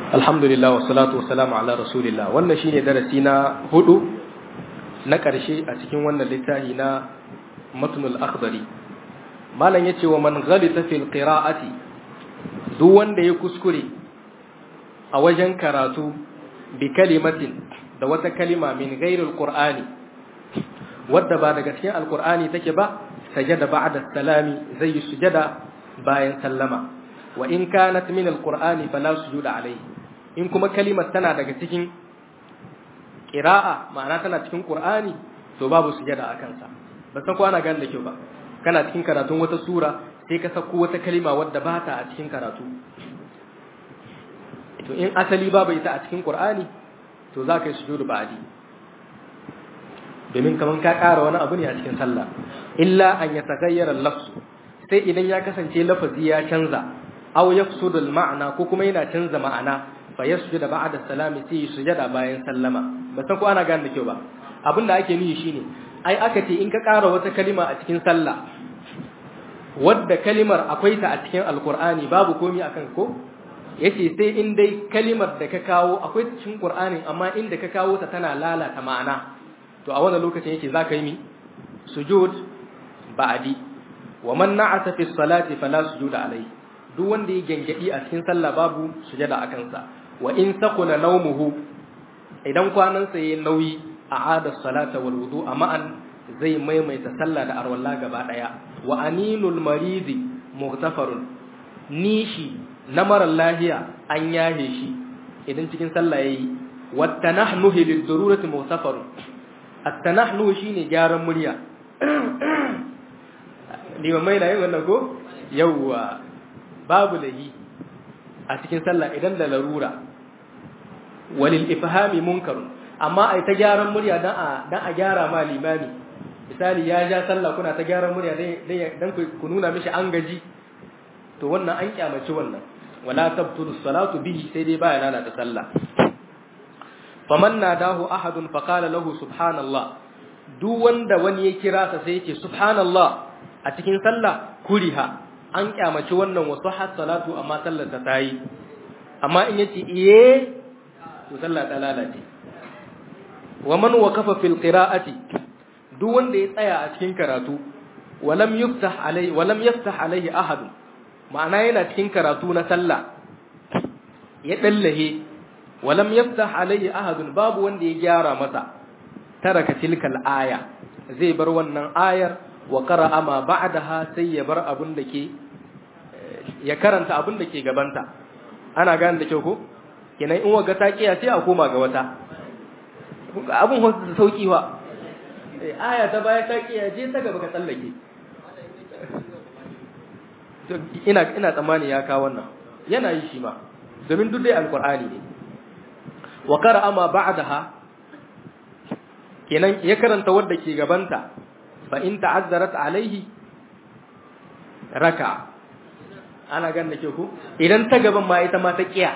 alhamdulillah wa salatu wa salamu ala rasulillah wannan shine darasi na hudu na ƙarshe a cikin wannan littafi na matnul akhdari malam yace wa man ghalita fil qira'ati duk wanda ya kuskure a wajen karatu bi kalimatin da wata kalima min ghairil qur'ani wadda ba daga cikin alqur'ani take ba sajada ba'da salami zai sujada bayan sallama wa in kanat min alqur'ani fala sujuda alayhi in kuma kalimar tana daga cikin qira'a ma'ana tana cikin qur'ani to babu sujada akan sa ba san ko ana gane da kyau ba kana cikin karatun wata sura sai ka sako wata kalima wadda ba ta a cikin karatu to in asali babu ita a cikin qur'ani to za ka yi sujudu ba'di domin kaman ka ƙara wani abu ne a cikin sallah illa an yataghayyara al-lafzu sai idan ya kasance lafazi ya canza aw yafsudu al-ma'na ko kuma yana canza ma'ana fa yasjuda ba'da salami sai sujada bayan sallama ba san ko ana gane da kyau ba abinda ake nihi shine ai aka ce in ka ƙara wata kalima a cikin sallah wadda kalimar akwai ta a cikin alqur'ani babu komai akan ko yace sai in dai kalimar da ka kawo akwai cikin qur'anin amma inda ka kawo ta tana lalata ma'ana to a wannan lokacin yake zaka yi mi sujud ba'di wa man na'ata fi salati fala sujuda alayhi duk wanda ya gengedi a cikin sallah babu sujada akan sa wa in saqula nawmuhu idan kwanan sa yayin nauyi a'ada salata wal wudu ma'an zai maimaita sallah da arwalla gaba daya wa aninul maridi mughtafarun nishi na marar lahiya an yahe shi idan cikin sallah yayi wa tanahnuhi lid darurati mughtafarun at-tanahnu shine gyaran murya limamai na yin wannan ko yawwa babu lahi a cikin sallah idan da larura walil ifhami munkarun amma ai ta gyaran murya dan a dan a gyara ma limami misali ya ja sallah kuna ta gyaran murya dan dan ku nuna mishi an gaji to wannan an kyamaci wannan wala tabtulu salatu bihi sai dai baya lalata sallah faman nadahu ahadun faqala lahu subhanallah duk wanda wani ya kira sa sai yace subhanallah a cikin sallah kuriha an kyamaci wannan wasu har salatu amma sallar ta tayi amma in yace iye to sallah ta lalace wa man waqafa fil qira'ati duk wanda ya tsaya a cikin karatu walam yuftah alai walam yaftah alaihi ahad ma'ana yana cikin karatu na sallah ya dallahe walam yaftah alaihi ahad babu wanda ya gyara masa taraka tilkal aya zai bar wannan ayar wa qara'a ma ba'daha sai ya bar abun da ke ya karanta abun da ke gabanta ana gane da kyau ko kenan in waga ta kiya sai a koma ga wata abun hosu da sauki wa aya ta baya ta kiya je ta gaba ka tsallake ina ina tsammani ya kawo wannan yana yi shi ma domin duk dai alqur'ani ne wa qara'a ma ba'daha kenan ya karanta wadda ke gabanta fa in ta'azzarat alaihi raka ana gan da ke ku idan ta gaban ma ita ma ta kiya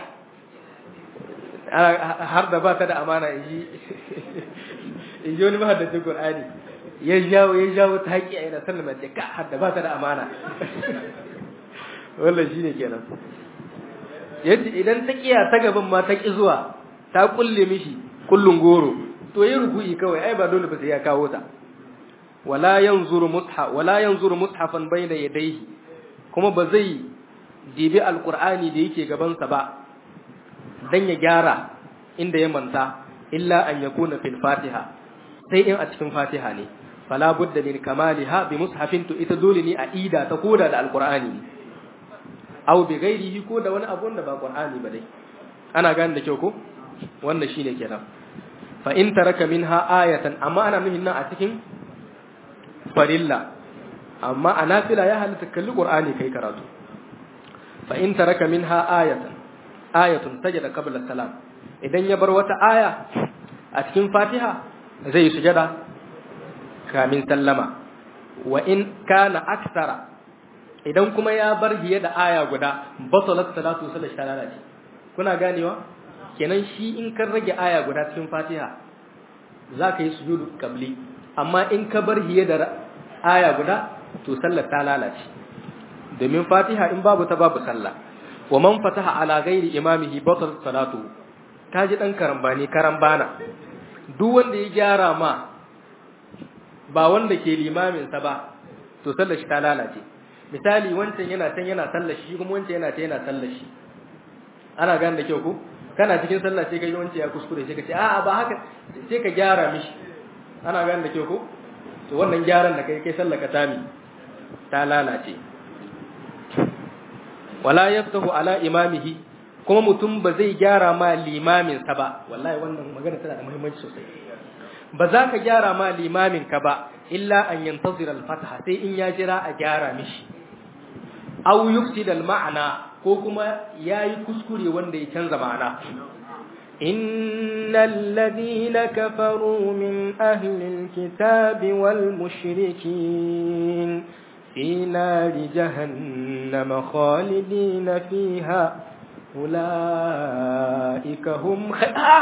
har da ba ta da amana inji inji wani mahaddacin qur'ani ya jawo ya jawo ta kiya ina sallama ce ka har da ba ta da amana wallahi shine kenan yace idan ta kiya ta gaban ma ta ki zuwa ta kulle mishi kullun goro to yi ruku'i kawai ai ba dole ba sai ya kawo ta wala yanzuru mushaf wala yanzuru mushafan bayna yadayhi kuma ba zai dibi alqur'ani da yake gaban sa ba dan ya gyara inda ya manta illa an yakuna fil fatiha sai in a cikin fatiha ne fala budda min kamaliha bi mushafin to ita dole ne a ida ta koda da alqur'ani aw bi ghairihi ko da wani abu da ba qur'ani ba dai ana gane da kyau ko wannan shine kenan fa in taraka minha ayatan amma ana nuhin nan a cikin farilla amma a nafila ya halitta kalli qur'ani kai karatu fa in taraka minha ayatan ayatun sajada qabla salam idan ya bar wata aya a cikin fatiha zai sujada kamin sallama wa in kana aksara idan kuma ya bar hiye da aya guda batalat salatu sallallahu alaihi kuna ganewa kenan shi in kan rage aya guda cikin fatiha za ka yi sujudu kabli amma in ka bar hiye da aya guda to sallar ta lalace domin fatiha in babu ta babu sallah wa man fataha ala ghairi imamihi batal salatu kaji dan karambani karambana duk wanda ya gyara ma ba wanda ke limamin sa ba to sallar shi ta lalace misali wancan yana can yana sallar shi kuma wancan yana ta yana sallar shi ana gane da kyau ko kana cikin sallah sai kai wancan ya kuskure sai ka ce a'a ba haka sai ka gyara mishi ana gane da kyau ko to wannan gyaran da kai kai sallar ka tami ta lalace wala yaftahu ala imamihi kuma mutum ba zai gyara ma limamin sa ba wallahi wannan magana tana da muhimmanci sosai ba za ka gyara ma limamin ka ba illa an yantazira al-fataha sai in ya jira a gyara mishi aw yufsida al-ma'na ko kuma yayi kuskure wanda ya canza ma'ana innal ladina kafaru min ahli al-kitabi wal mushrikin fi nari jahannama khalidina fiha ulaika hum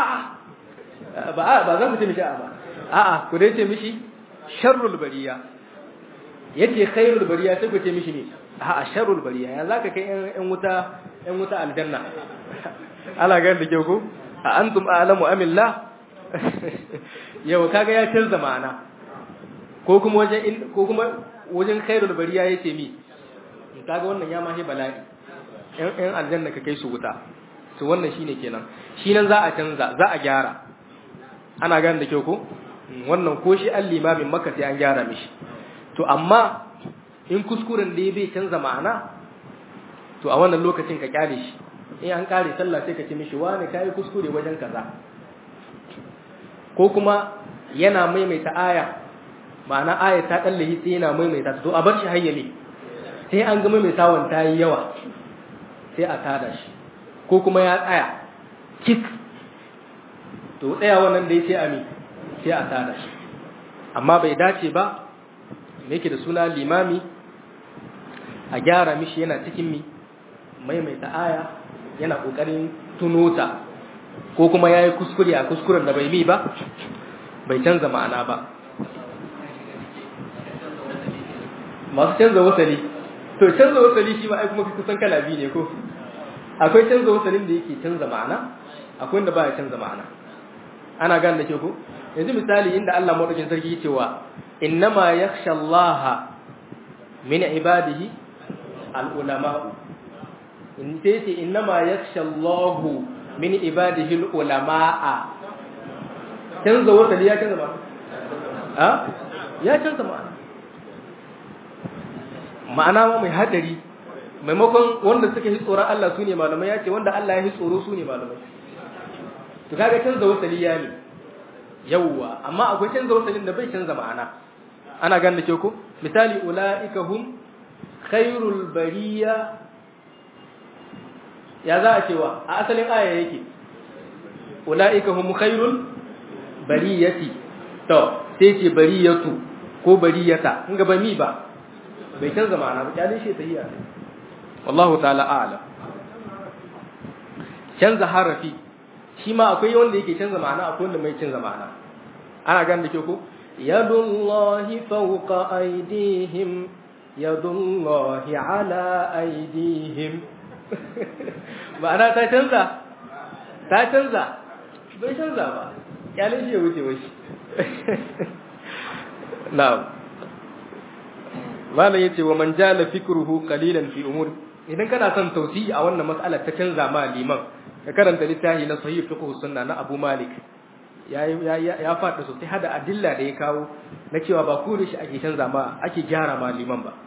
ba ba za ku ce mishi ba a'a ku dai ce mishi sharrul bariya yace khairul bariya sai ku ce mishi ne a sharrul bariya ya zaka kai yan wuta yan wuta aljanna ala ga da ke ku a antum a'lamu amillah yau kaga ya canza ma'ana ko kuma wajen ko kuma wajen khairul bariya yace mi kaga wannan ya mahi bala'i yan yan aljanna ka kai su wuta to wannan shine kenan shi nan za a canza za a gyara ana gane da kyau ko wannan ko shi an limamin maka sai an gyara mishi to amma in kuskuren da ya bai canza ma'ana to a wannan lokacin ka kyale shi in an kare sallah sai ka ce mishi wani kai kuskure wajen kaza ko kuma yana maimaita aya ma'ana aya ta kallahi sai yana maimaita to a bar shi hayyali sai an ga maimaitawan ta yi yawa sai a tada shi ko kuma ya tsaya kik to tsaya wannan da ya ce ami sai a tada shi amma bai dace ba me yake da suna limami a gyara mishi yana cikin mi maimaita aya yana kokarin tunota ko kuma yayi kuskure a kuskuren da bai mi ba bai canza ma'ana ba masu canza wasali to canza wasali shi ba ai kuma kusan kala biyu ne ko akwai canza wasalin da yake canza ma'ana akwai wanda baya canza ma'ana ana gane da ke ko yanzu misali inda Allah madaukakin sarki yake cewa innama yakhsha Allah min ibadihi al-ulama in sai ce innama yakhsha Allah min ibadihi al-ulama canza wasali ya canza ma'ana a ya canza ma'ana ma'ana ma mai hadari maimakon wanda suka yi tsoron Allah su ne malamai ya ce wanda Allah ya yi tsoro su ne malamai to kaga canza wasali ya ne yawwa amma akwai canza wasalin da bai canza ma'ana ana ganin ke ko misali ulaika hum khairul bariya ya za a cewa a asalin aya yake ulaika hum khairul bariyati to sai ce bariyatu ko bariyata in ga ba mi ba bai canza ma'ana ba kyalin shi tahiyya wallahu ta'ala a'lam canza harafi shi ma akwai wanda yake canza ma'ana akwai wanda mai canza ma'ana ana gan da ke ko yadullahi fawqa aydihim yadullahi ala aydihim ma'ana ta canza ta canza bai canza ba kyalin shi ya wuce washi na'am malam yace wa man jala fikruhu qalilan fi umur idan kana son tausiyi a wannan mas'alar ta canza ma liman ka karanta littafi na sahih fiqh sunna na Abu Malik ya ya faɗi sosai hada adilla da ya kawo na cewa ba kure shi ake canza ma ake gyara ma liman ba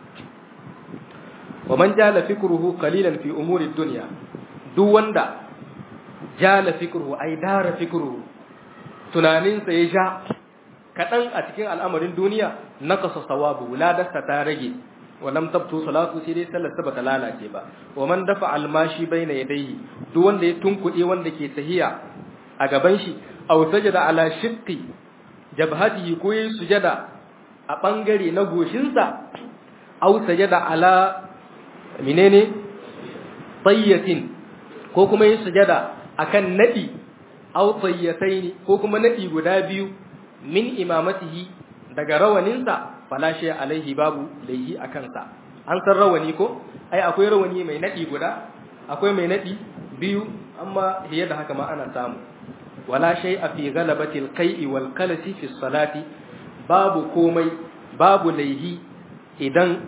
wa man jala fikruhu qalilan fi umuri dunya duk wanda jala fikruhu ai dara fikruhu tunaninsa ya ja kaɗan a cikin al'amarin duniya na kasa sawabu ladarsa ta rage walam tabtu salatu sai dai sallarsa bata lalace ba wa man dafa almashi baina yadayhi duk wanda ya tunkuɗe wanda ke tahiya a gaban shi aw sajada ala shiqqi jabhatihi ko yayi sujada a bangare na goshinsa aw sajada ala menene tayyatin ko kuma yayi sujada akan nadi aw tayyataini ko kuma nadi guda biyu min imamatihi daga rawaninsa fala shay alaihi babu laihi a kansa an san rawani ko ai akwai rawani mai nadi guda akwai mai nadi biyu amma hiye da haka ma ana samu wala shay'a fi ghalabati al-qai'i wal qalasi fi salati babu komai babu laihi idan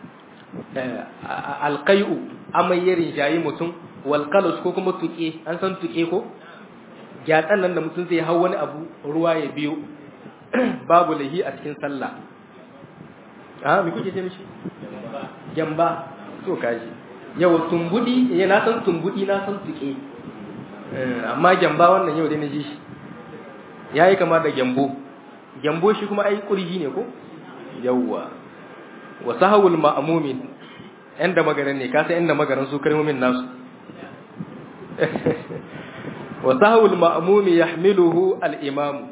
alqai'u amai ya rinjayi mutum wal qalas ko kuma tuke an san tuke ko gyatsan nan da mutum zai hau wani abu ruwa ya biyo babu laihi a cikin sallah a me kuke ce mishi jamba to kaji yau tumbudi ya na san tumbudi na san tuke amma jamba wannan yau dai na ji shi yayi kama da gyambo gyambo shi kuma ai kurji ne ko yawwa wa sahawul ma'mumin yan da magaran ne ka san yan da magaran su kalmomin nasu wa sahawul ma'mumi yahmiluhu al-imam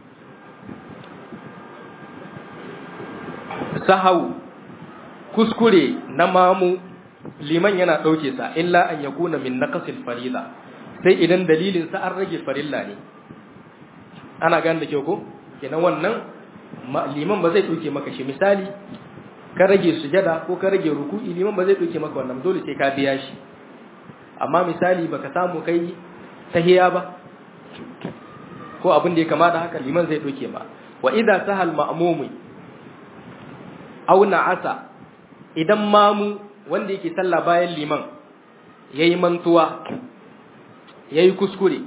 sahaw kuskure na mamu liman yana dauke sa illa an yakuna min naqsil farida sai idan dalilin sa an rage farilla ne ana gane da kyau ko kenan wannan liman ba zai dauke maka shi misali ka rage sujada ko ka rage ruku'i liman ba zai dauke maka wannan dole sai ka biya shi amma misali baka samu kai tahiya ba ko abin da ya kama da haka liman zai dauke ma wa idza sahal ma'mumi aw na'asa idan mamu wanda yake sallah bayan liman yayi mantuwa yayi kuskure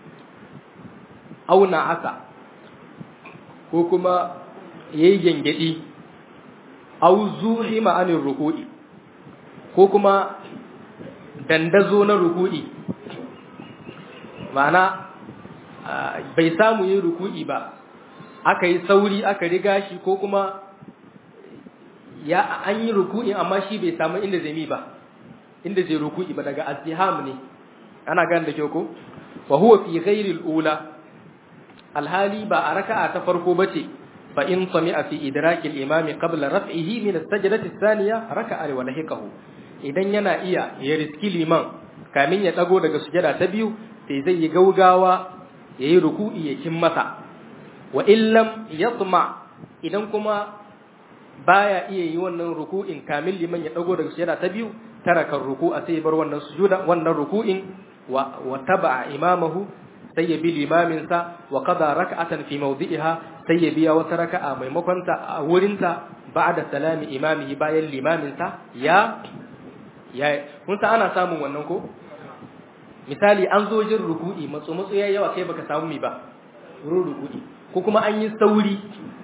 aw na'asa ko kuma yayi gengedi aw zuhima anir ruku'i ko kuma dandazo na ruku'i ma'ana bai samu yin ruku'i ba aka yi sauri aka riga shi ko kuma ya an yi ruku'i amma shi bai samu inda zai mi ba inda zai ruku'i ba daga aziham ne ana gan da kyau ko wa huwa fi ghairi al-ula alhali ba a raka'a ta farko bace fa in sami'a fi idraki al-imami qabla raf'ihi min as-sajdati ath-thaniya raka'a wa lahiqahu idan yana iya ya riski liman kamin ya dago daga sujada ta biyu sai zai yi gaugawa yayi ruku'i ya kin masa wa illam yatma idan kuma baya iya yi wannan ruku'in kamin liman ya dago daga sujada ta biyu taraka ruku'a sai bar wannan sujuda wannan ruku'in wa wa taba'a imamahu sai ya bi limamin sa wa qada rak'atan fi mawdi'iha sai ya biya wata raka'a maimakon ta a wurin ta ba'da salami imamihi bayan limamin sa ya ya kun san ana samun wannan ko misali an zo jin ruku'i matso matso yayi yawa kai baka samu mi ba wurin ruku'i ko kuma an yi sauri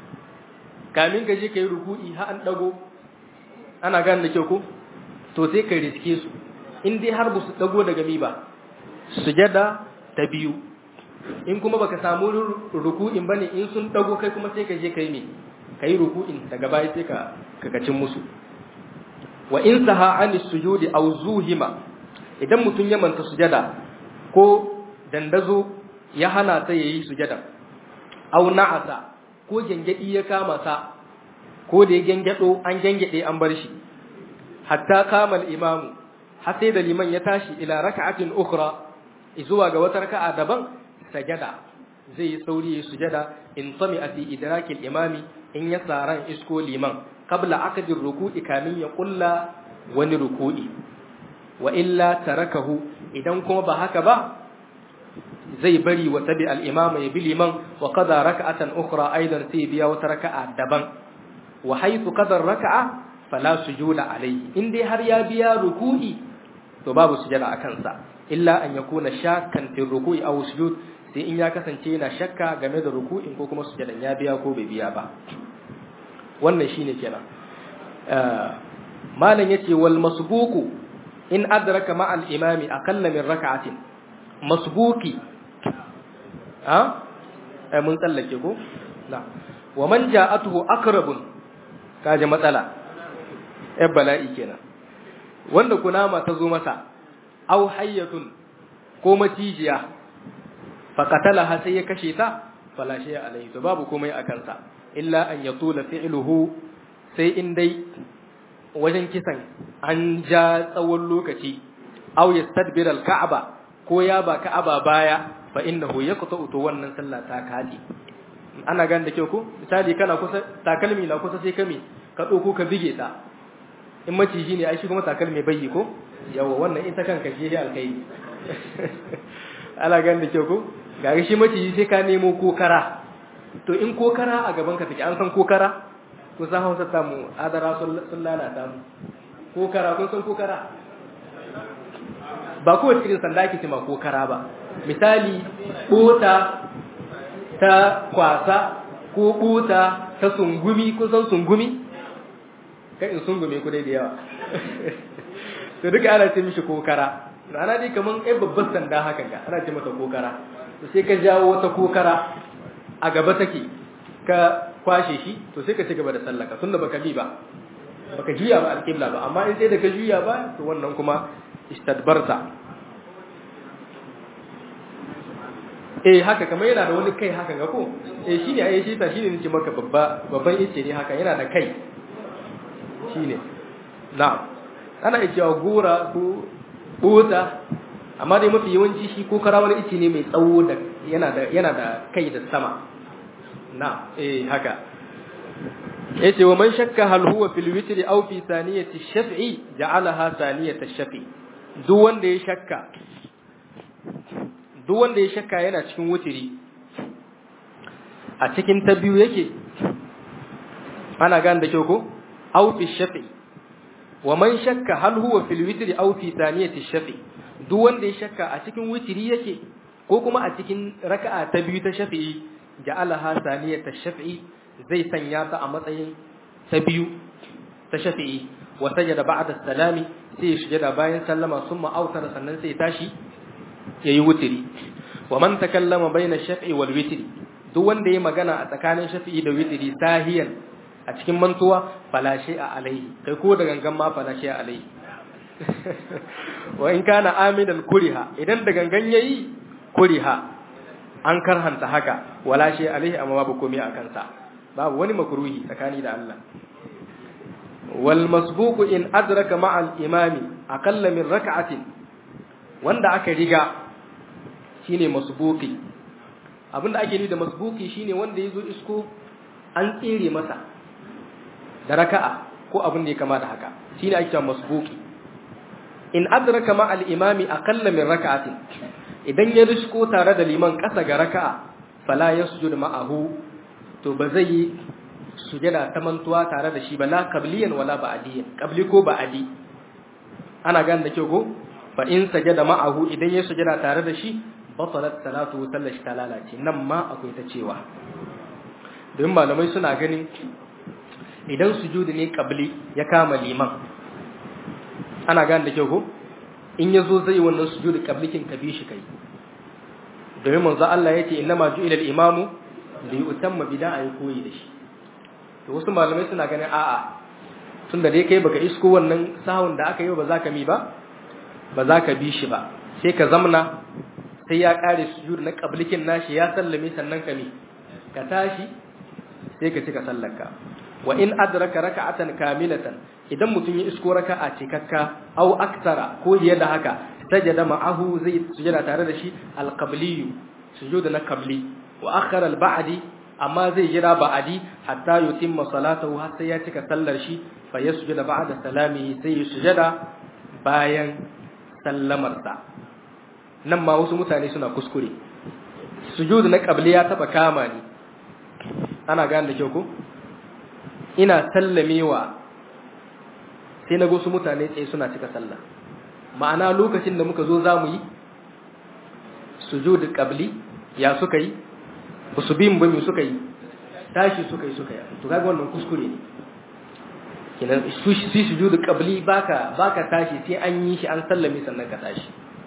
kamin ka je ka yi ruku'i har an dago ana gane da kyau ko to sai ka riske su in dai har ba su dago daga mi ba sujada ta biyu in kuma baka samu ruku'in bane in sun dago kai kuma sai ka je kai me kai ruku'in daga baya sai ka kakacin musu wa in saha an sujudi aw zuhima idan mutun ya manta sujada ko dandazo ya hana ta yayi sujada aw na'asa ko gengedi ya kama sa ko da ya gengado an gengede an bar shi hatta kama al-imamu har sai da liman ya tashi ila raka'atin ukhra zuwa ga wata raka'a daban sajada zai yi sauri ya sujada in sami a fi idrakil imami in ya tsaran isko liman qabla aqdir ruku'i kamin ya kulla wani ruku'i wa illa tarakahu idan kuma ba haka ba zai bari wa tabi al-imama ya bi liman wa qada raka'atan ukhra aidan sai biya wata raka'a daban wa haythu qada raka'a fala sujuda alayhi in dai har ya biya ruku'i to babu sujada akan sa illa an yakuna shakkan fi ruku'i aw sujud sai in ya kasance yana shakka game da ruku'in ko kuma sujadan ya biya ko bai biya ba wannan shine kenan malam yace wal masbuqu in adraka ma al imami aqalla min rak'atin masbuqi ha ai mun tsallake ko na wa man ja'atuhu aqrabun kaje matsala eh bala'i kenan wanda kunama ta zo masa aw hayyatun ko macijiya faqatalaha sai ya kashe ta fala shay alaihi to babu komai akan sa illa an yatula fi'luhu sai in dai wajen kisan an ja tsawon lokaci aw yastadbir al-ka'ba ko ya ba ka'aba baya fa innahu yaqta'u to wannan sallah ta kaji ana gan da kyau ko misali kana kusa takalmi na kusa sai kame ka dauko ka bige ta in maciji ne ai shi kuma takalmi bai yi ko yawa wannan ita kanka shi ne alkhairi ala gan da kyau ko ga shi maciji sai ka nemo kokara to in kokara a gaban ka take an san kokara ko san Hausa ta mu adara sun lalata mu kokara kun san kokara ba kowace irin sanda ake cima kokara ba misali bota ta kwasa ko bota ta sungumi ko san sungumi kai in sungume ku dai da yawa to duka ana ce mishi kokara ana dai kaman ai babban sanda haka ga ana ce mata kokara to sai ka jawo wata kokara a gaba take ka kwashe shi to sai ka ci gaba da sallaka tunda baka bi ba baka juya ba alqibla ba amma in sai da ka juya ba to wannan kuma istadbarta eh haka kamar yana da wani kai haka ga ko eh shine ai shi ta shine nace maka babba babban ice ne haka yana da kai shine na'am ana iya cewa gora ko bota amma dai mafi yawanci shi ko kara wani ice ne mai tsawo da yana da yana da kai da sama na eh haka yace wa man shakka hal huwa fil witri aw fi saniyati shaf'i ja'alaha saniyata shaf'i duk wanda ya shakka duk wanda ya shakka yana cikin wutiri a cikin ta biyu yake ana gane da kyau ko aw fi shaf'i wa man shakka hal huwa fil witri aw fi saniyati shaf'i duk wanda ya shakka a cikin witri yake ko kuma a cikin raka'a ta biyu ta shafi'i ja'alaha saniyata shaf'i zai sanya ta a matsayin ta biyu ta shafi'i wa sajada ba'da salami sai ya sujada bayan sallama summa autara sannan sai tashi yayi wutiri wa man takallama baina shaf'i wal witri duk wanda ya magana a tsakanin shafi'i da witri sahiyan a cikin mantuwa fala a alaihi kai ko da gangan ma fala a alaihi wa in kana aminan kuriha idan da gangan yayi kuriha an karhanta haka wala shi alaihi amma babu komai a kansa babu wani makruhi tsakani da Allah wal masbuqu in adraka ma'a al imami aqalla min rak'atin wanda aka riga shine masbuqi abinda ake nufi da masbuqi shine wanda yazo isko an tsere masa da raka'a ko abin da ya kama da haka shine ake cewa masbuqi in adraka ma'a al imami aqalla min rak'atin idan ya risko tare da liman ƙasa ga raka'a fala yasjud ma'ahu to ba zai yi sujada ta mantuwa tare da shi ba la qabliyan wala ba'diyan qabli ko ba'di ana gane da kyau ko fa in sajada ma'ahu idan ya sujada tare da shi batalat salatu sallashi ta lalace nan ma akwai ta cewa don malamai suna ganin idan sujudi ne qabli ya kama liman ana gane da kyau ko in ya zo zai wannan sujudi qablikin ka bi shi kai domin manzo Allah yace innama ju'ila al-imamu li yutamma bid'a ay koyi da shi to wasu malamai suna ganin a'a tunda dai kai baka isko wannan sahun da aka yi ba za ka mi ba ba za ka bi shi ba sai ka zamna sai ya kare sujud na qablikin nashi ya sallame sannan ka mi ka tashi sai ka cika sallarka wa in adraka raka'atan kamilatan idan mutum ya isko raka'a cikakka aw aktara ko fiye da haka sajada ma'ahu zai sujada tare da shi al-qabliyu sujuda na qabli wa akhara al-ba'di amma zai jira ba'di hatta yutimma salatahu har sai ya cika sallar shi fa yasjuda ba'da salamihi sai ya sujada bayan sallamarsa nan ma wasu mutane suna kuskure sujudu na qabli ya taba kama ni ana gane da kyau ko ina sallamewa sai na su mutane tsaye suna cika sallah ma'ana lokacin da muka zo za mu yi sujudu qabli ya suka yi ba su bin bami suka yi tashi suka yi suka yi to kaga wannan kuskure ne kinan su sujudu qabli baka baka tashi sai an yi shi an sallame sannan ka tashi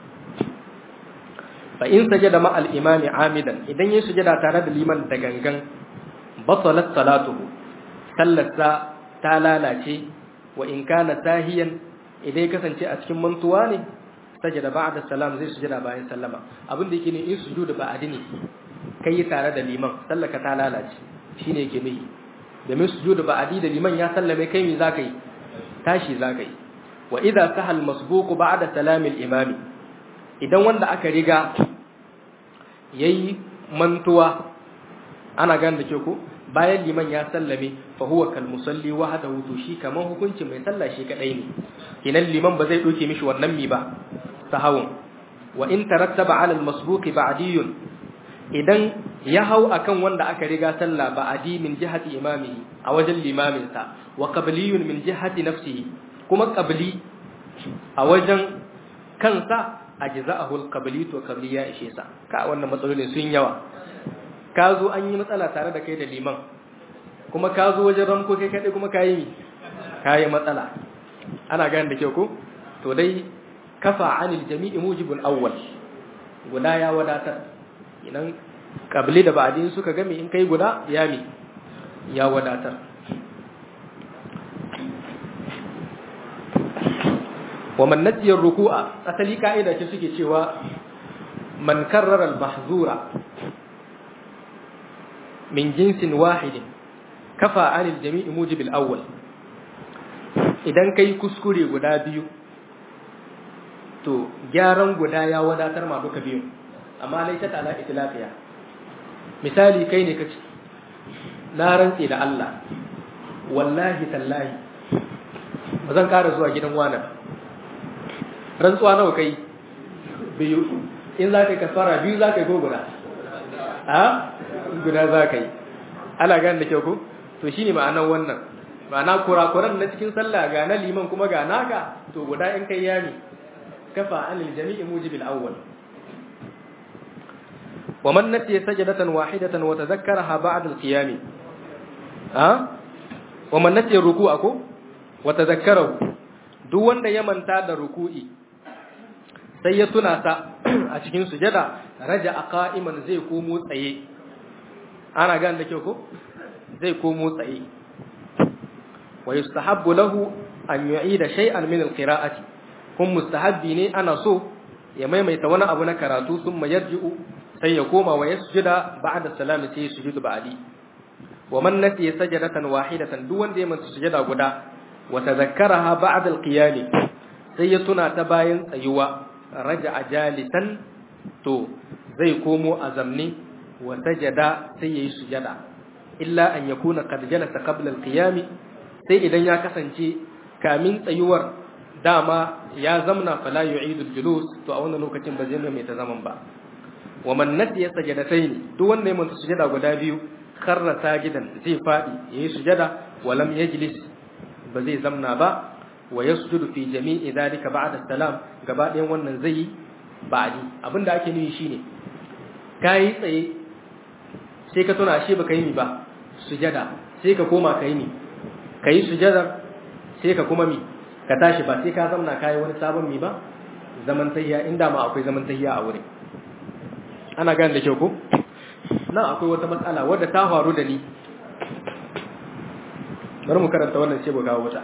fa in sajada ma al imami amidan idan ya sujada tare da liman da gangan batalat salatuhu sallarsa ta lalace wa in kana tahiyan idan ya kasance a cikin mantuwa ne sajada ba'da salam zai sujada bayan sallama abin da yake ne in sujudu ba'adi ne kai tare da liman sallaka ta lalace shine yake nuhi domin sujudu ba'adi da liman ya sallame kai me zaka yi tashi zaka yi wa idza sahal masbuq ba'da salam al imam idan wanda aka riga yayi mantuwa ana gane da ke ko bayan liman ya sallame fa huwa kal musalli wahdahu to shi kaman hukuncin mai sallah shi kadai ne kenan liman ba zai doke mishi wannan mi ba sahawun wa in tarattaba ala al masbuqi ba'diyun idan ya hau akan wanda aka riga sallah ba'di min jihati imamihi a wajen limamin sa wa qabliyun min jihati nafsihi kuma qabli a wajen kansa ajza'ahu al qabli to qabli ya ishe sa ka wannan matsalolin sun yawa ka zo an yi matsala tare da kai da liman kuma ka zo wajen ramko kai kaɗai kuma ka yi mi ka yi matsala ana gane da kyau ko to dai kafa anil jami'i mujibul awwal guda ya wadatar idan kabli da ba'din suka game in kai guda ya mi ya wadatar wa man nasiya ruku'a asali ka'ida ce suke cewa man karrara al-mahzura min jinsin wahidin kafa anil jami'i mujibil awwal idan kai kuskure guda biyu to gyaran guda ya wadatar ma duka biyu amma laita ta ala itlafiya misali kai ne kace na rantse da Allah wallahi tallahi ba zan ƙara zuwa gidan wani rantsuwa nawa kai biyu in za ka yi kafara biyu za ka yi ko guda a guda za ka yi ana gane da kyau ko to shine ma'anar wannan ma'ana kurakuran na cikin sallah ga na liman kuma ga naka to guda in kai yami kafa anil jami'i mujibil awwal wa man nasiya sajdatan wahidatan wa tadhakkaraha ba'da al-qiyam ha wa man nasiya ruku'a ko wa tadhakkarahu duk wanda ya manta da ruku'i sai ya tuna ta a cikin sujada raja qa'iman zai komo tsaye ana gan da kyau ko zai komo tsaye wa yustahabbu lahu an yu'ida shay'an min al-qira'ati kun mustahabbi ne ana so ya maimaita wani abu na karatu sun yarji'u sai ya koma wa yasjuda ba'da salami sai sujudu ba'di wa man nasiya sajadatan wahidatan duk wanda ya manta sujada guda wa tadhakkaraha ba'da al-qiyam sai ya tuna ta bayan tsayuwa raja'a jalisan to zai komo a zamne wa sajada sai yayi sujada illa an yakuna qad jalasa qabla al-qiyam sai idan ya kasance kamin tsayuwar dama ya zamna fala yu'idu al-julus to a wannan lokacin ba zai mai ta zaman ba wa man nasiya sajadatayn duk wanda ya manta sujada guda biyu kharra sajidan zai fadi yayi sujada wa lam yajlis ba zai zamna ba wa yasjudu fi jami'i dhalika ba'da salam gaba ɗayan wannan zai yi ba'di abinda ake nufi shine kai tsaye sai ka tuna shi baka yi mi ba sujada sai ka koma kai mi kai sujada sai ka kuma mi ka tashi ba sai ka zamna kai wani sabon mi ba zaman tayya inda ma akwai zaman tayya a wurin ana gane da kyau ko nan akwai wata matsala wadda ta faru da ni bari mu karanta wannan sai mu kawo wata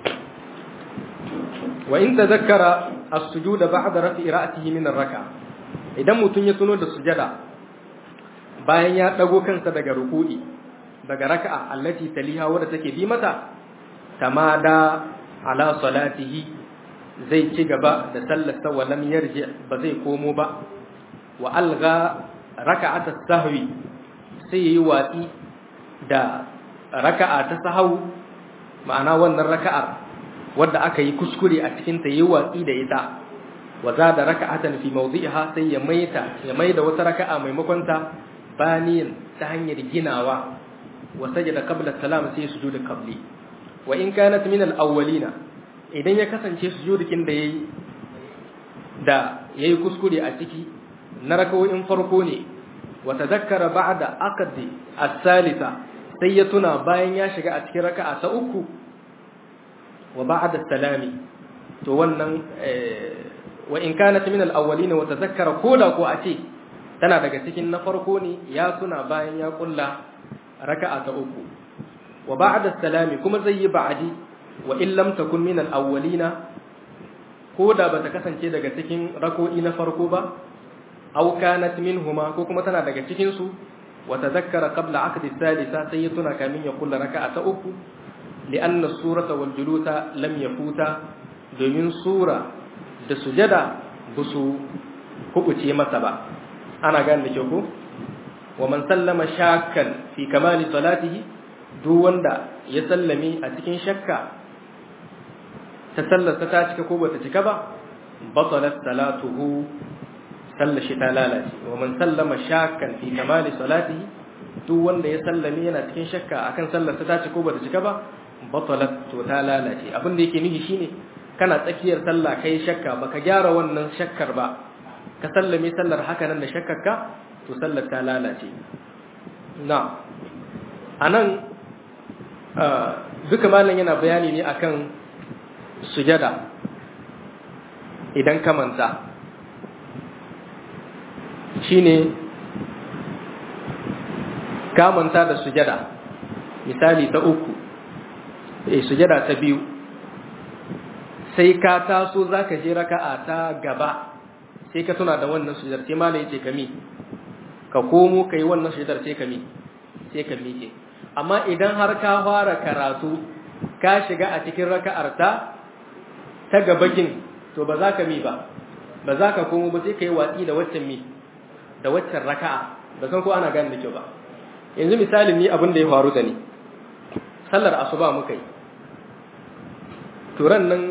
wa in tazakkara as-sujud ba'da rafi ra'sihi min ar-raka idan mutun ya tuno da sujada bayan ya dago kansa daga ruku'i daga raka'a allati taliha wadda take bi mata tamada ala salatihi zai ci gaba da sallarsa wa lam yarji ba zai komo ba wa alga raka'at as-sahwi sai yi watsi da raka'a ta sahau ma'ana wannan raka'ar wadda aka yi kuskure a cikin ta yi watsi da ita wa zada raka'atan fi mawdi'iha sai ya maita ya maida wata raka'a maimakon ta baniyan ta hanyar ginawa wa sajada qabla salam sai sujudu qabli wa in kanat min al-awwalina idan ya kasance sujudukin da yayi da yayi kuskure a ciki na rakawoyin farko ne wa tadhakkara ba'da aqdi as-salisa sai ya tuna bayan ya shiga a cikin raka'a ta uku wa ba'da salami to wannan wa in kanat min al-awwalin wa tadhakkara koda ko a ce tana daga cikin na farko ne ya tuna bayan ya kulla raka'a ta uku wa ba'da salami kuma zai yi ba'di wa in lam takun min al-awwalina koda bata kasance daga cikin rako'i na farko ba aw kanat minhuma ko kuma tana daga cikin su wa tadhakkara qabla aqdi thalitha sai ya tuna kamin ya kulla raka'a ta uku li'anna as-surata wal julusa lam yafuta domin sura da sujada ba su kubuce masa ba ana gane da kyau ko wa man sallama shakkan fi kamali salatihi duk wanda ya sallame a cikin shakka ta sallarsa ta cika ko bata cika ba batalat salatuhu sallar shi ta lalace wa man sallama shakkan fi kamali salatihi duk wanda ya sallame yana cikin shakka akan sallarsa ta cika ko bata cika ba batalat to ta lalace abin da yake nufi shine kana tsakiyar sallah kai shakka baka gyara wannan shakkar ba ka sallame sallar haka nan da shakkar ka to sallar ta lalace na anan duka malam yana bayani ne akan sujada idan ka manta shine ka manta da sujada misali ta uku eh sujada ta biyu sai ka taso zaka je raka'a ta gaba sai ka tuna da wannan sujadar sai malai yace kami ka komo kai wannan sujadar sai kami sai ka miƙe amma idan har ka fara karatu ka shiga a cikin raka'ar ta ta gabakin to ba za ka mi ba ba za ka komo ba sai ka yi watsi da waccan mi da waccan raka'a ba san ko ana gane da kyau ba yanzu misalin ni abin da ya faru da ni sallar asuba muka yi turan nan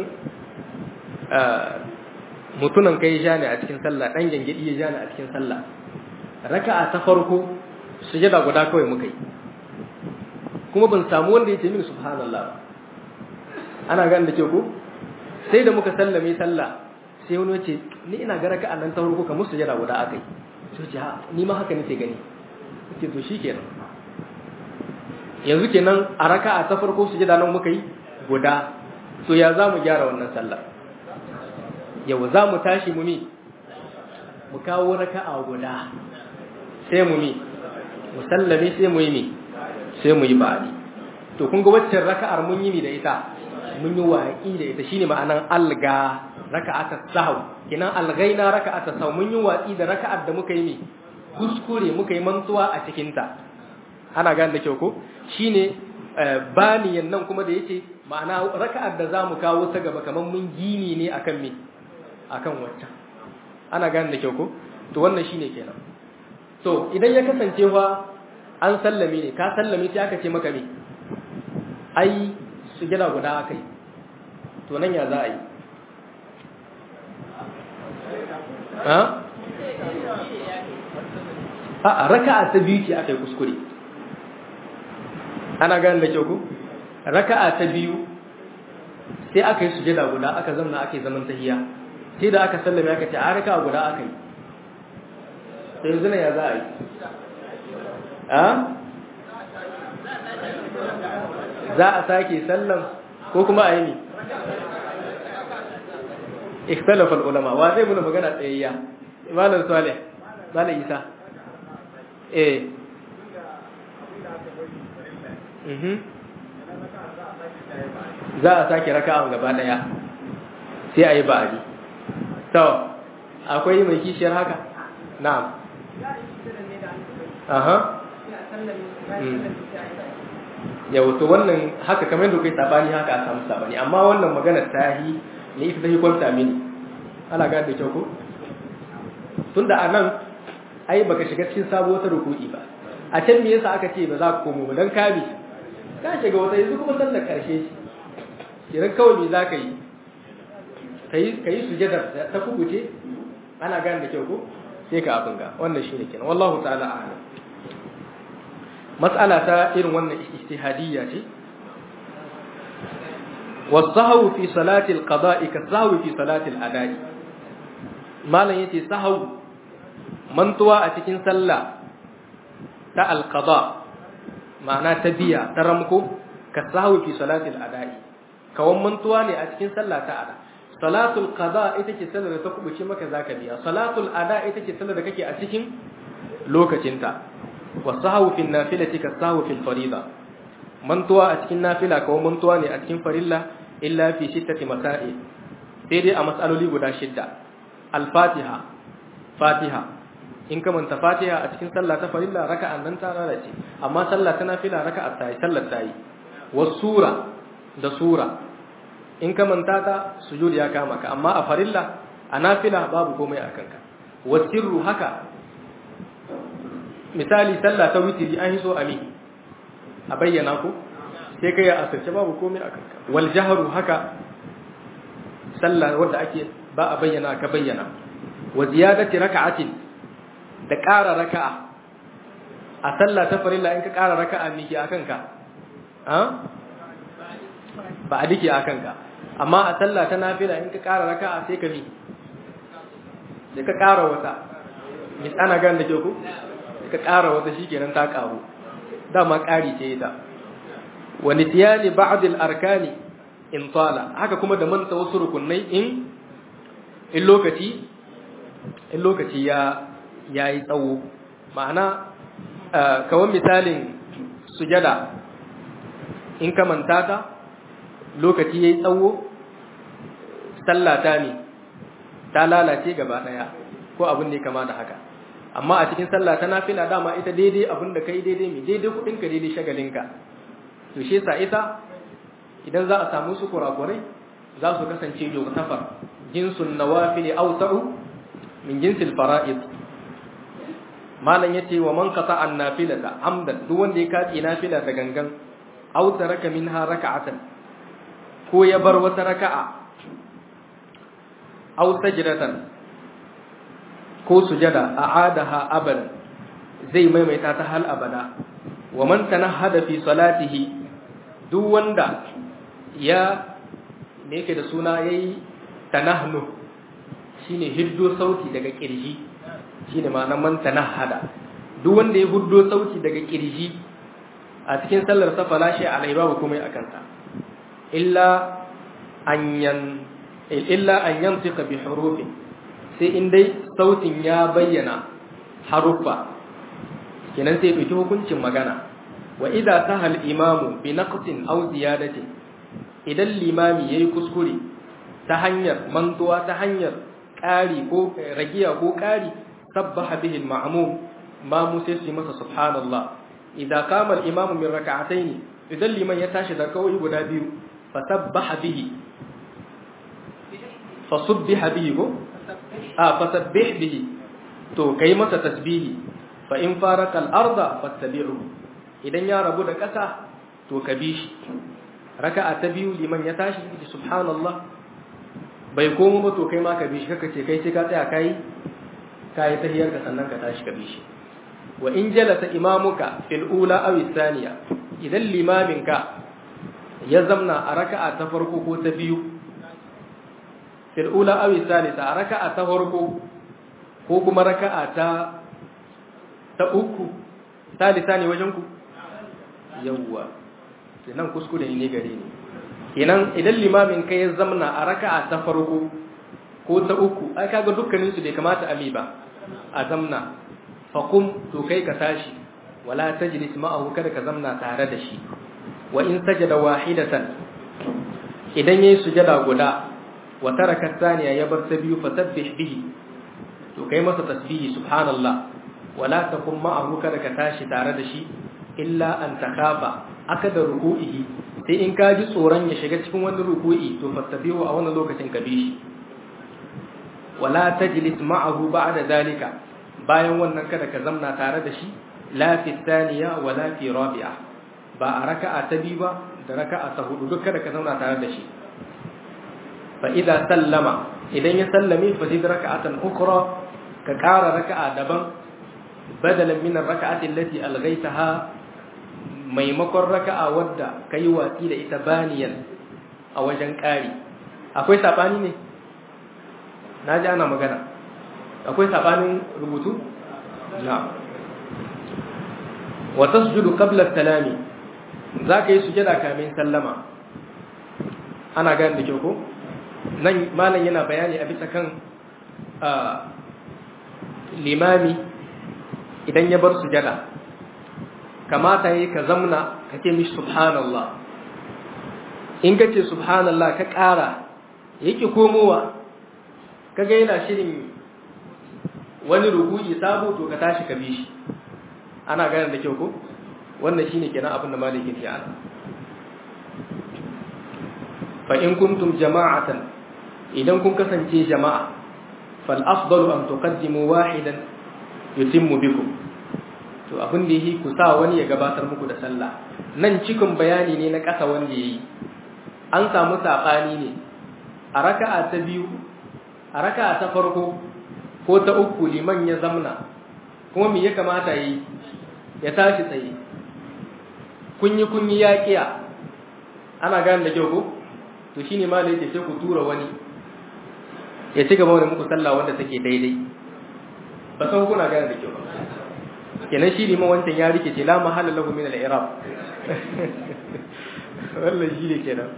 mutunan kai ja ne a cikin sallah dan gangadi ya ja ne a cikin sallah raka'a ta farko sujada guda kawai muka yi kuma ban samu wanda ya ce mini subhanallah ana gane da ke ko sai da muka sallame sallah sai wani ce ni ina ga raka'a nan ta farko kamar sujada guda akai sai ce ha ni ma haka nake gani ce to shikenan yanzu kenan a raka'a ta farko sujada nan muka yi guda to ya za mu gyara wannan sallah yau za mu tashi mu mi mu kawo raka'a guda sai mu mi mu sallame sai mu yi mi sai mu yi ba'adi to kun ga waccan raka'ar mun yi mi da ita mun yi waƙi da ita shine ma'anan alga raka'atat sahw kinan algaina raka'atat sahw mun yi watsi da raka'ar da muka yi mi kuskure muka yi mantuwa a cikin ta ana gane da kyau ko shine baniyan nan kuma da yace ma'ana raka'ar da zamu kawo ta gaba kaman mun gini ne akan me akan waccan ana gane da kyau ko to wannan shine kenan to idan ya kasance fa an sallame ne ka sallame sai aka ce maka me ai sujada guda akai to nan ya za a yi ha a raka'a ta biyu ce aka yi kuskure ana gane da kyau ku raka'a ta biyu sai aka yi sujada guda aka zamna aka yi zaman tahiya sai da aka sallame aka ce a raka'a guda aka yi sai yanzu ya za a yi a za a sake sallan ko kuma a yi ne ikhtalafa ulama wa zai muna magana tsayayya malam salih malam isa eh mhm za a sake raka'an gaba daya sai a yi ba'adi to akwai mai kishiyar haka na'am aha yau to wannan haka kamar da kai sabani haka a samu sabani amma wannan magana ta yi ne ita ta yi kwanta mini ana gane da kyau ko tunda a nan ai baka shiga cikin sabo wata ruku'i ba a can me yasa aka ce ba za ka komo ba dan kabi ka shiga wata yanzu kuma sallar karshe shi kiran kawai me za ka yi kai kai sujadar ta kubuce ana gane da kyau ko sai ka abin ga wannan shine kenan wallahu ta'ala a'lam mas'ala ta irin wannan ijtihadiyya ce والسهو في صلاة القضاء كالسهو في صلاة الأداء malam yace sahau mantuwa a cikin sallah ta alqada ma'ana ta biya ta ramko ka sahau fi salatil ada'i kawan mantuwa ne a cikin sallah ta ada salatul qada ita ce sallar da ta kubuce maka zaka biya salatul ada ita ce sallar da kake a cikin lokacinta wa sahau fi nafilati ka sahau fi farida mantuwa a cikin nafila kawan mantuwa ne a cikin farilla illa fi shittati masail sai dai a matsaloli guda shidda al-fatiha fatiha in ka manta fatiha a cikin sallah ta farilla raka'an nan ta lalace amma sallah ta nafila raka'a ta yi sallar ta yi was sura da sura in ka manta ta sujud ya kama ka amma a farilla a nafila babu komai a kanka was sirru haka misali sallah ta witiri an yi so ami a bayyana ko sai kai a asirce babu komai a kanka wal jahru haka sallah wanda ake ba a bayyana ka bayyana wa ziyadati raka'atin da ƙara raka'a a sallah ta farilla in ka ƙara raka'a miki akan ka ha ba a dike akan ka amma a sallah ta nafila in ka ƙara raka'a sai ka mi sai ka ƙara wata mis ana gan da ke ku sai ka ƙara wata shikenan ta ƙaru dama ƙari ce ita wa nityani ba'd al-arkani in tala haka kuma da manta wasu rukunai in in lokaci in lokaci ya yayi tsawo ma'ana kawan misalin sujada in ka manta ta lokaci yayi tsawo sallata ne ta lalace gaba daya ko abin da ya kama da haka amma a cikin sallah ta nafila dama ita daidai abin da kai daidai mai daidai kudin ka daidai shagalinka to shi yasa ita idan za a samu su kurakurai za su kasance yughtafar jinsun nawafil awsa'u min jinsil fara'id malan yace wa man qata an nafilata amdan duk wanda ya kaci nafila da gangan aw taraka minha raka'atan ko ya bar wata raka'a aw sajdatan ko sujada a'adaha abadan zai maimaita ta hal abada wa man tanahhada fi salatihi duk wanda ya me yake da suna yayi tanahnu shine hiddo sauti daga kirji shine ma'anar man tanahhada duk wanda ya huddo sauti daga kirji a cikin sallar sa falashi alai babu komai akan sa illa an yan illa an yantiqa bi hurufin sai in dai sautin ya bayyana haruffa kenan sai ɗauki hukuncin magana wa idza sahal imamu bi naqsin aw ziyadatin idan limami yayi kuskure ta hanyar mantuwa ta hanyar ƙari ko ragiya ko ƙari sabbaha bihi al-ma'mum ma mu sai su masa subhanallah idza qama al-imamu min rak'atayn idan liman ya tashi da kawai guda biyu fa sabbaha bihi fa subbiha bihi ko a fa sabbih bihi to kai masa tasbihi fa in faraka al-arda fattabi'u idan ya rabu da ƙasa to ka bi shi raka'a ta biyu liman ya tashi ki subhanallah bai komo ba to kai ma ka bi shi kaka ce kai sai ka tsaya kai kai tahiyar ka sannan ka tashi ka bi shi wa in jalasa imamuka fil ula aw thaniya idan limamin ka ya zamna a raka'a ta farko ko ta biyu fil ula aw thalitha a raka'a ta farko ko kuma raka'a ta ta uku thalitha ne wajen ku yawwa kenan kuskure ne gare ni kenan idan limamin kai ya zamna a raka'a ta farko ko ta uku ai kaga dukkanin su bai kamata ali ba a zamna faqum to kai ka tashi wala tajlis ma'ahu kada ka zamna tare da shi wa in sajada wahidatan idan yayi sujada guda wa taraka thaniya ya bar ta biyu fasabbih bihi to kai masa tasbihi subhanallah wala takum ma'ahu kada ka tashi tare da shi illa an takafa aka da ruku'ihi sai in ka ji tsoron ya shiga cikin wani ruku'i to fattabihu a wannan lokacin ka bi shi wala tajlis ma'ahu ba'da dalika bayan wannan kada ka zamna tare da shi la fi thaniya wala fi rabi'a ba a raka'a ta biyu ba da raka'a ta hudu duk kada ka zauna tare da shi fa idza sallama idan ya sallame fa zid raka'atan ukhra ka ƙara raka'a daban badalan min ar-raka'ati allati alghaytaha maimakon raka'a wadda ka yi watsi da ita baniyan a wajen ƙari akwai saɓani ne na ji ana magana akwai saɓanin rubutu na wata sujudu kablar talami za ka yi sujada kamin sallama ana gani da kyau ko nan malam yana bayani a bisa kan limami idan ya bar sujada kamata yi ka zamna ka ce mishi subhanallah in ka ce subhanallah ka ƙara yake komowa ka ga yana shirin wani ruku'i sabo to ka tashi ka bi shi ana ganin da kyau ko wannan shine kenan abin da maliki ke ana fa in kuntum jama'atan idan kun kasance jama'a fal afdalu an tuqaddimu wahidan yutimmu bikum to abin da yi ku sa wani ya gabatar muku da sallah nan cikin bayani ne na ƙasa wanda yayi an samu saɓani ne a raka'a ta biyu a raka'a ta farko ko ta uku liman ya zamna kuma me ya kamata yi ya tashi tsaye kunyi kunyi ya kiya ana gane da kyau ko to shine ma da yake sai ku tura wani ya ci gaba da muku sallah wanda take daidai ba san kuna gane da kyau ba kenan shi liman wancan ya rike ce la mahalla lahu min al-i'rab wannan shi ne kenan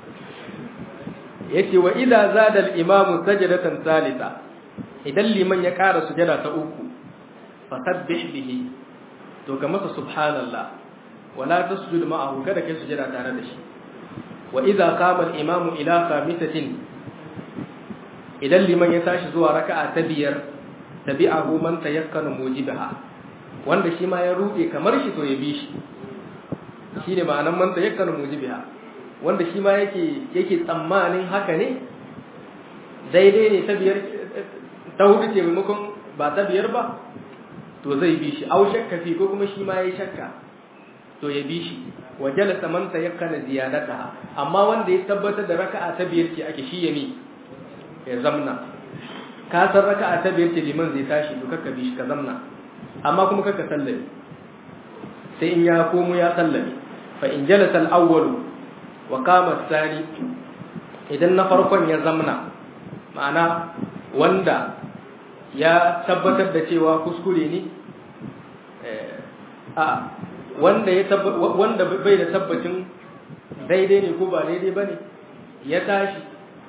yace wa idza zada al-imamu sajdatan salisa idan liman ya ƙara sujada ta uku fasabbih bihi to ka masa subhanallah wala tasjud ma'ahu kada kai sujada tare da shi wa idza qama al-imamu ila khamisatin idan liman ya tashi zuwa raka'a ta biyar tabi'ahu man tayakkana mujibaha wanda shi ma ya rude kamar shi to ya bi shi shine ma'anan man tayakkana mujibaha wanda shi ma yake yake tsammanin haka ne daidai ne ta biyar ta hudu ce maimakon ba ta biyar ba to zai bi shi au shakka fi ko kuma shi ma yayi shakka to ya bi shi wa jalasa man tayakkana ziyadataha amma wanda ya tabbatar da raka'a ta biyar ce ake shi ya mi ya zamna ka san raka'a ta biyar ce liman zai tashi to kakka bi shi ka zamna amma kuma kakka sallame sai in ya komo ya sallame fa in jalasa al-awwal wa qama ath-thani idan na farkon ya zamna ma'ana wanda ya tabbatar da cewa kuskure ne a wanda ya wanda bai da tabbacin daidai ne ko ba daidai bane ya tashi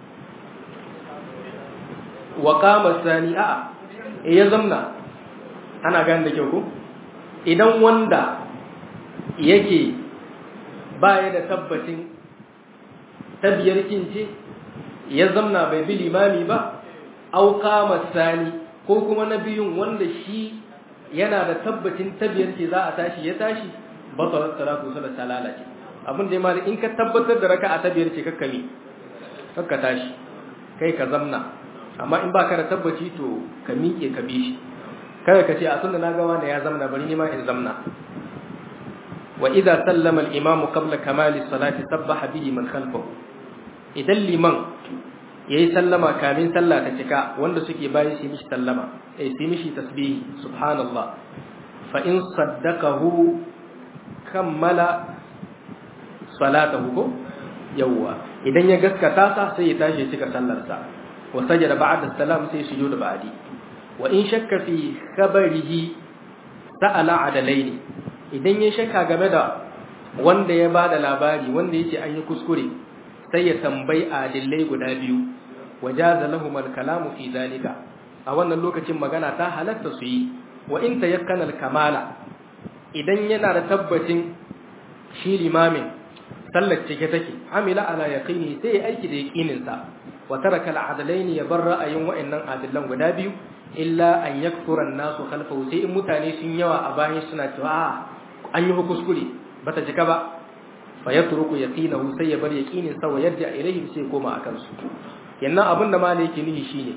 wa qama sani a ya zamna ana gane da kyau ko idan wanda yake baya da tabbacin tabiyar kince ya zamna bai bi limami ba au qama sani ko kuma na biyun wanda shi yana da tabbacin tabiyar ce za a tashi ya tashi batalar salatu sallar ta lalace abin da ya mali in ka tabbatar da raka'a ta biyar ce kakka mi kakka tashi kai ka zamna amma in ba ka da tabbaci to ka miƙe ka bi shi kada ka ce a sunna na ga wanda ya zamna bari ni ma in zamna wa idza sallama al-imamu qabla kamali salati sabbaha bihi man khalfahu idan liman yayi sallama kamin sallah ta cika wanda suke bayan shi mishi sallama eh shi mishi tasbihi subhanallah fa in saddaqahu kammala salatahu ko yawwa idan ya gaskata sa sai ya tashi ya cika sallar sa wa sajada ba'da salam sai sujudu ba'di wa in shakka fi khabarihi sa'ala adalaini idan ya shakka game da wanda ya bada labari wanda yake an yi kuskure sai ya tambayi adillai guda biyu wajaza lahum al-kalamu fi zalika a wannan lokacin magana ta halatta su yi wa in tayakkana al-kamala idan yana da tabbacin shi limamin sallar cike take amila ala yaqini sai aiki da yaqinin sa wa taraka al-adalain ya bar ra'ayin wa'annan adillan guda biyu illa an yakfura an-nasu khalfahu sai in mutane sun yawa a bayan suna cewa an yi kuskure bata jika ba fa yatruku yaqinahu sai ya bar yaqinin sa wa yarja ilaihim sai koma akan su yannan abin da malai yake nihi shine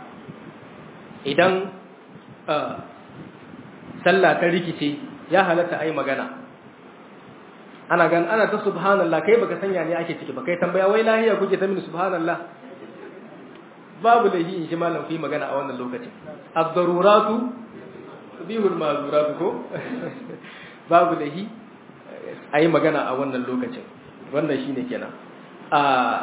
idan sallah ta rikice ya halatta ai magana ana gan ana ta subhanallah kai baka sanya ne ake ciki ba kai tambaya wai lahiya kuke ta mini subhanallah babu da yi in shi malam fi magana a wannan lokacin ad-daruratu bihul mazuratu ko babu da yi ayi magana a wannan lokacin wannan shine kenan a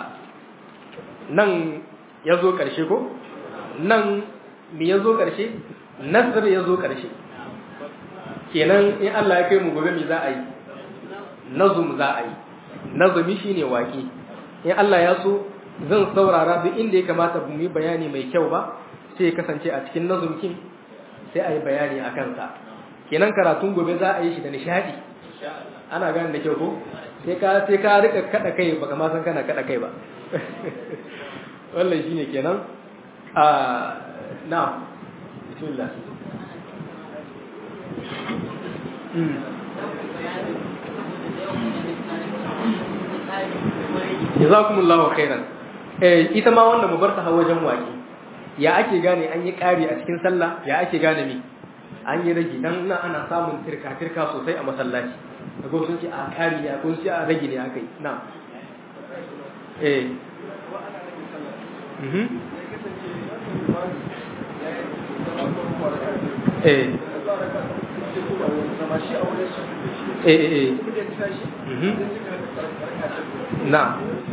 nan ya zo ƙarshe ko nan mi ya zo ƙarshe nasir ya zo ƙarshe kenan in Allah ya kai mu gobe mi za a yi nazum za a yi nazumi shine waƙi in Allah ya so zan saurara duk inda ya kamata mu yi bayani mai kyau ba sai ya kasance a cikin nazumkin sai a yi bayani a kansa kenan karatun gobe za a yi shi da nishadi ana gane da kyau ko sai ka sai ka rika kada kai baka ma san kana kada kai ba wannan shine kenan a na'am bismillah jazakumullahu khairan eh ita ma wannan mu bar ta wajen waki ya ake gane an yi ƙari a cikin sallah ya ake gane mi an yi rage dan na ana samun tirka tirka sosai a masallaci daga sun ce a kari ya kun ce a rage ne aka yi na eh mhm eh eh eh mhm na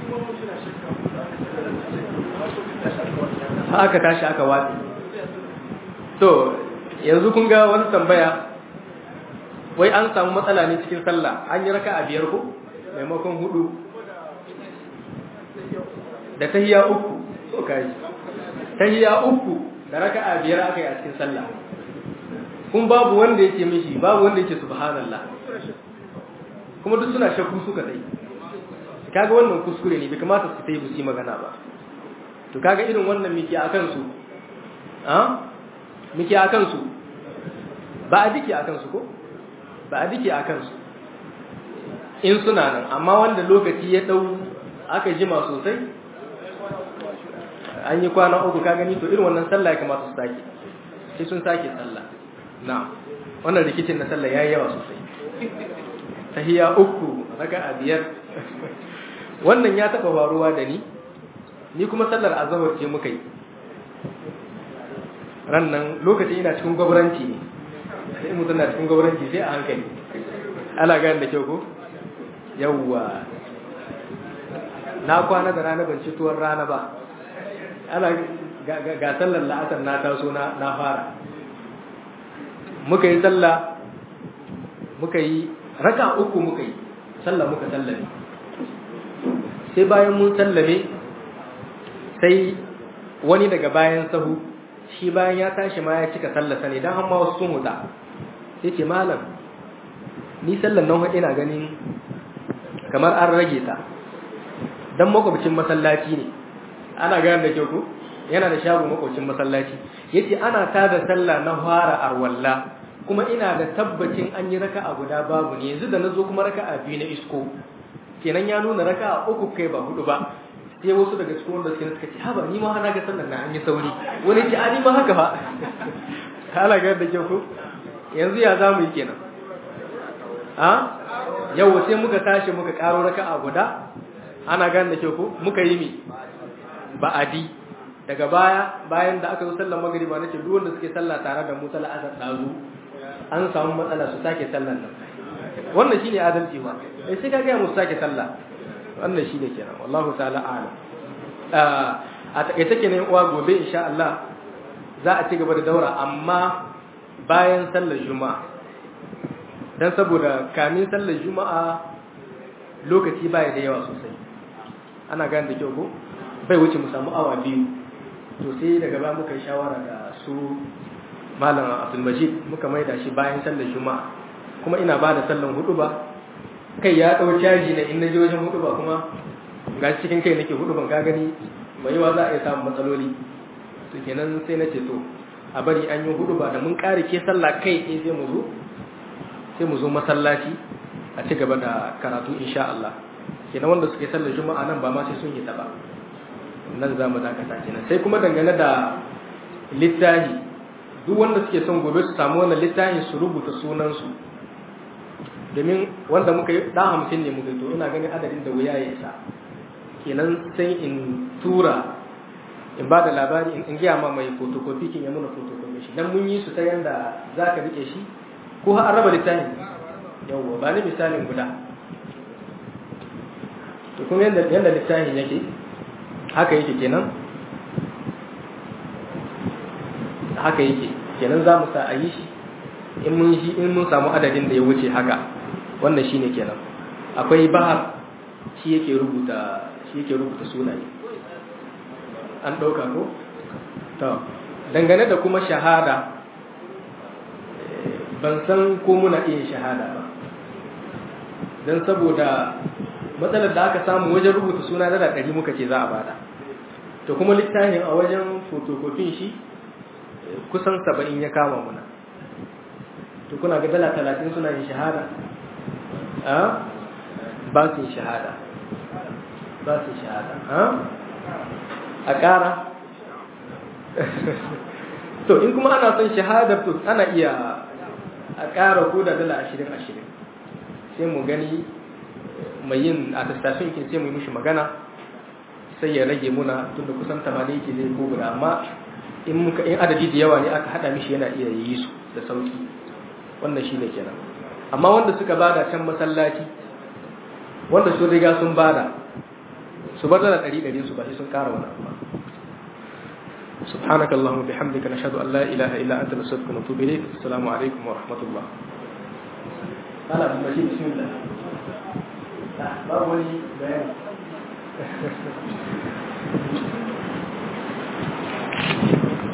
aka tashi aka watsi to yanzu kun ga wani tambaya wai an samu matsala ne cikin sallah an yi raka a biyar ko maimakon hudu da tahiya uku so kai tahiya uku da raka a biyar aka yi a cikin sallah kun babu wanda yake mishi babu wanda yake subhanallah kuma duk suna shakku suka tsaye kaga wannan kuskure ne bai kamata su tayi busi magana ba to kaga irin wannan miki akan su a miki akan su ba a dike akan su ko ba a dike akan su in suna nan amma wanda lokaci ya dau aka jima sosai an yi kwana uku ka gani to irin wannan sallah ya kamata su sake sai sun sake sallah na wannan rikicin na sallah yayi yawa sosai tahiya uku raka'a biyar wannan ya taba faruwa da ni ni kuma sallar azhar ce muka yi rannan lokacin ina cikin gwabranci ne sai mutum na cikin gwabranci sai a hankali ana gane da kyau ko yawwa na kwana da rana ban ci tuwon rana ba ana ga sallar la'asar na taso na fara muka yi sallah muka yi raka uku muka yi sallah muka sallame sai bayan mun sallame sai wani daga bayan sahu shi bayan ya tashi ma ya cika sallasa ne don hamma wasu sun huta sai ce malam ni sallan nan ina ganin kamar an rage ta don makwabcin masallaci ne ana gane da kyau ko yana da shago makwabcin masallaci yace ana tada sallah na fara arwalla kuma ina da tabbacin an yi raka'a guda babu ne yanzu da nazo kuma raka'a biyu na isko kenan ya nuna raka'a uku kai ba hudu ba sai wasu daga cikin wanda suke suka ce haba ni ma hana ga sallar na an yi sauri wani ce a ni ma haka ba hala ga da kyau ko yanzu ya zamu yi kenan a yau sai muka tashi muka karo raka'a guda ana gane da kyau ko muka yi mi ba'adi daga baya bayan da aka zo sallar magriba nace duk wanda suke sallah tare da mu sallar asar dazu an samu matsala su sake sallar nan wannan shine adalci ma eh sai ka ga mu sake sallah wannan shine kenan wallahu ta'ala a'lam a takaice kenan uwa gobe insha Allah za a ci gaba da daura amma bayan sallar juma'a dan saboda kamin sallar juma'a lokaci baya da yawa sosai ana gane da kyau ko bai wuce mu samu awa biyu to sai daga ba muka yi shawara da su malam abdulmajid muka maida shi bayan sallar juma'a kuma ina ba da sallan hudu ba kai ya ɗau caji na in na je wajen hudu ba kuma ga cikin kai nake hudu ban ka gani mai yawa za a iya samun matsaloli to kenan sai na ce to a bari an yi hudu ba da mun ƙare ke sallah kai ɗaya sai mu zo sai mu zo masallaci a ci gaba da karatu insha Allah kenan wanda suke sallar juma'a nan ba ma sai sun yi ta ba nan za mu dakata kenan sai kuma dangane da littafi duk wanda suke son gobe su samu wannan littafin su rubuta sunansu domin wanda muka yi ɗan hamsin ne muka yi to ina ganin adadin da wuya ya isa kenan sai in tura in ba da labari in gaya ma mai fotokofi kin ya muna fotokofi shi dan mun yi su ta yanda za ka rike shi ko har raba littafin yawwa ba ni misalin guda to kuma yanda yanda littafin yake haka yake kenan haka yake kenan za mu sa a yi shi in mun shi in mun samu adadin da ya wuce haka wannan shine kenan akwai bahar shi yake rubuta shi yake rubuta sunaye an ɗauka ko to dangane da kuma shahada ban san ko muna iya shahada ba don saboda matsalar da aka samu wajen rubuta suna dala ɗari muka ce za a bada to kuma littafin a wajen fotokofin shi kusan saba'in ya kama muna to kuna ga dala talatin suna yin shahada a ba su yin shahada ba su yin shahada a ƙara to in kuma ana son shahadar to ana iya a ƙara ko da dala ashirin ashirin sai mu gani mai yin attestation kin sai mu yi mishi magana sai ya rage muna tunda kusan tamanin yake zai ko guda amma in muka in adadi da yawa ne aka hada mishi yana iya yi su da sauki wannan shine kenan amma wanda suka bada can masallaci wanda sun riga sun bada su bar da ɗari ɗari su ba shi sun ƙara wani amma سبحانك اللهم وبحمدك نشهد أن لا إله إلا أنت نستغفرك ونتوب إليك السلام عليكم ورحمة الله أنا أبو مجيد بسم الله باب ولي بيان